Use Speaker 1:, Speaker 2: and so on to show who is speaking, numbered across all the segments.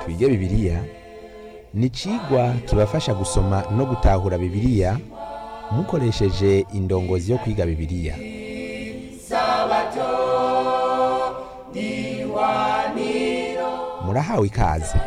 Speaker 1: twige bibiliya ni icigwa kibafasha gusoma no gutahura bibiliya mukoresheje indongozi yo kwiga bibiliya murahawe ikaze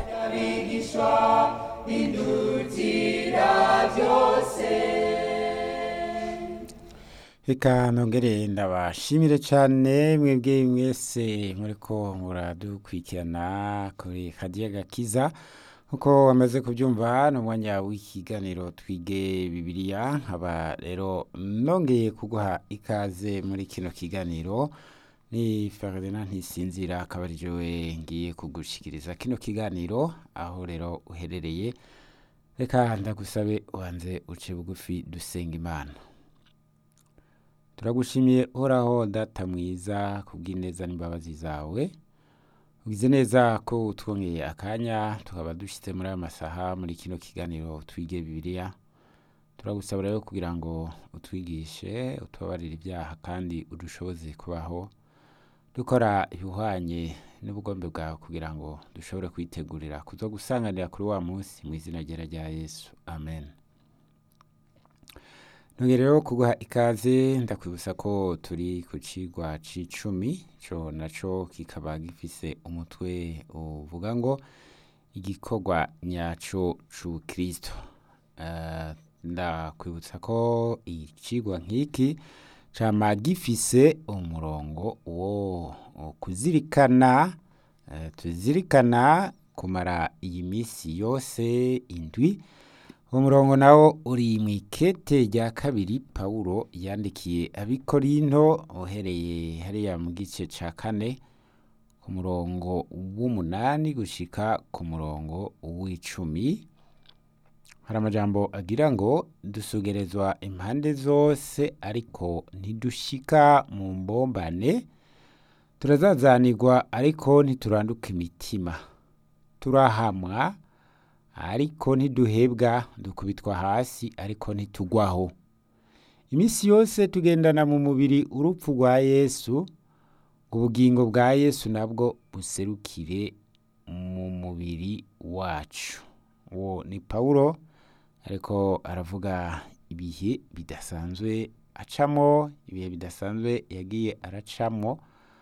Speaker 2: reka nongere ndabashimire cyane mwebwe mwese muriko muradukurikirana kuri kadiya gakiza nkuko wamaze kubyumva ni umwanya w'ikiganiro twige bibiliya nkaba rero nongeye kuguha ikaze muri kino kiganiro ni Ferdinand ntisinzira akaba ari jewe ngiye kugushikiriza kino kiganiro aho rero uherereye reka ndagusabe wanze uce bugufi dusenga imana turagushimiye uhoraho data mwiza kubw'ineza n'imbabazi zawe ugize neza ko utwongeye akanya tukaba dushyitse muri aya masaha muri kino kiganiro twige bibiliya turagusaba rero kugira ngo utwigishe utubabarire ibyaha kandi udushoboze kubaho dukora ibihwanye n'ubugombe bwawe kugira ngo dushobore kwitegurira kuza gusanganira kuri wa munsi mu izina ryera rya yesu amen nongere rero kuguha ikaze ndakwibutsa ko turi ku cigwa c'icumi co naco kikaba gifise umutwe uvuga ngo igikorwa nyaco c'ubukristo uh, ndakwibutsa ko icigwa nk'iki cama gifise umurongo wo kuzirikana uh, tuzirikana kumara iyi misi yose indwi umurongo nawo uri mu ikete rya kabiri pawulo yandikiye abikorinto uhereye hariya mu gice ca kane ku murongo w'umunani gushika ku murongo w'icumi hari amajambo agira ngo dusugerezwa impande zose ariko ntidushika mu mbombane turazazanirwa ariko ntituranduka imitima turahamwa ariko ntiduhebwa dukubitwa hasi ariko ntitugwaho iminsi yose tugendana mu mubiri urupfu rwa yesu ubugingo bwa yesu nabwo buserukire mu mubiri wacu uwo ni pawulo ariko aravuga ibihe bidasanzwe acamo ibihe bidasanzwe yagiye aracamo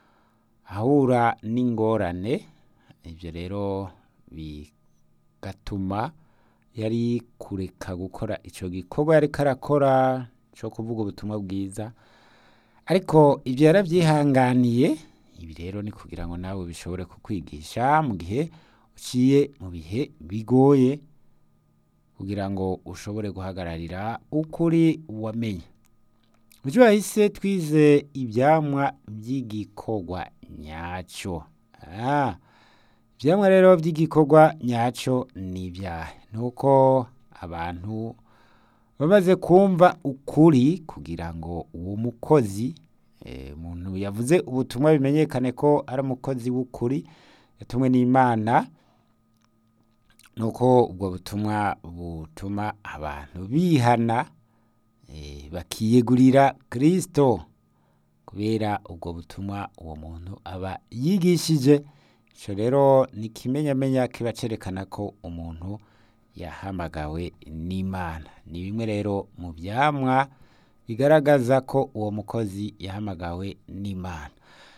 Speaker 2: ahura n'ingorane ibyo rero bi gatuma yari kureka gukora icyo gikorwa yari karakora cyo kuvuga ubutumwa bwiza ariko ibyo yarabyihanganiye ibi rero ni kugira ngo nawe bishobore kukwigisha mu gihe uciye mu bihe bigoye kugira ngo ushobore guhagararira ukuri wamenye buryo wahise twize ibyamwa by'igikorwa nyacyo ibyamwa rero by'igikorwa nyacyo ni ibyaha ni uko abantu bamaze kumva ukuri kugira ngo uwo mukozi umuntu yavuze ubutumwa bimenyekane ko ari umukozi w'ukuri yatumwe n'imana ni uko ubwo butumwa butuma abantu bihana bakiyegurira kirisito kubera ubwo butumwa uwo muntu aba yigishije icyo rero ni ikimenyamenya kiba cyerekana ko umuntu yahamagawe n'imana ni bimwe rero mu byamwa bigaragaza ko uwo mukozi yahamagawe n'imana